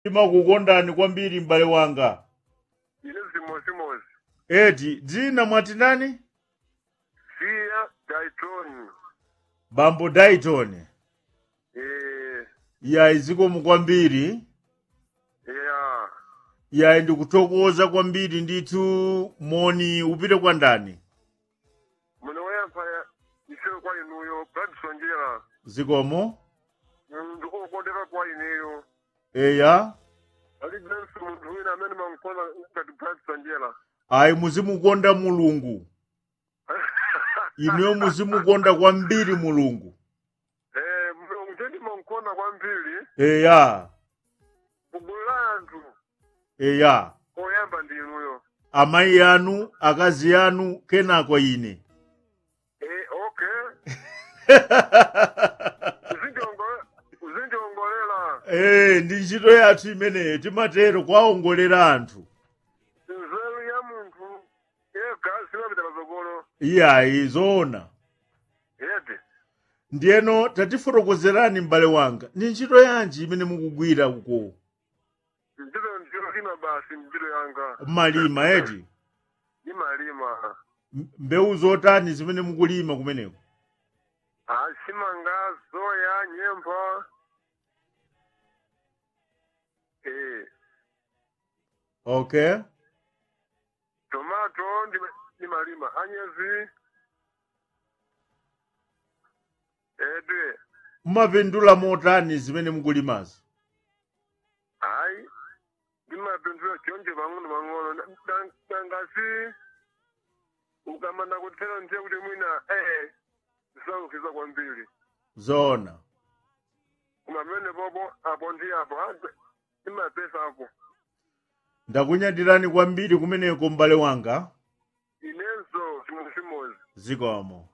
ndimakukondani kwambiri m'bale wanga ine zimozimozi eti dzina mwati ndani siya daitoni bambo dayton eh yayi zikomo kwambiri ya yayi ndikuthokoza kwambiri ndithu moni upite kwa ndani muno wayapha isewe kwa inuyo bradisonjera zikomo ndikokondera kwa ineyo eya alibenso munthu wina amene mankhona ngati bradisonjera ayi muzimukonda mulungu inuyo muzimukonda kwambiri mulungu eh mulungu tendi mankhona kwambiri eya kugulu la anthu eya oyamba ndi inuyo amayi anu akazi anu kenako ine eh okay uzindiongo- uzindiongolera Eh, ndi ntchito yathu imeneyo timatero kwaongolera anthu nzeru ya munthu yega simapita patsogolo iyayi zoona yede ndiyeno tatifotokozerani m'bale wanga ndi ntchito yanji imene mukugwira uko ntchito ntchito lima basi ntchito yanga mmalima eti imalima M- mbewu zotani zimene mukulima kumeneko asimanga soya nyemba eh okay tomato ndima- ndimalima anyezi ede mumapindula motani zimene mukulimazo hayi ndimapindula chonje pang'ono pang'ono dangasi ukamanda kuthera ndiye kuti mwina eh zisaukiza kwambiri zoona kumamene popo apo ndi apo imapesa apo ndakunyadirani kwambiri kumeneko m'bale wanga inenso chimozimozi zikomo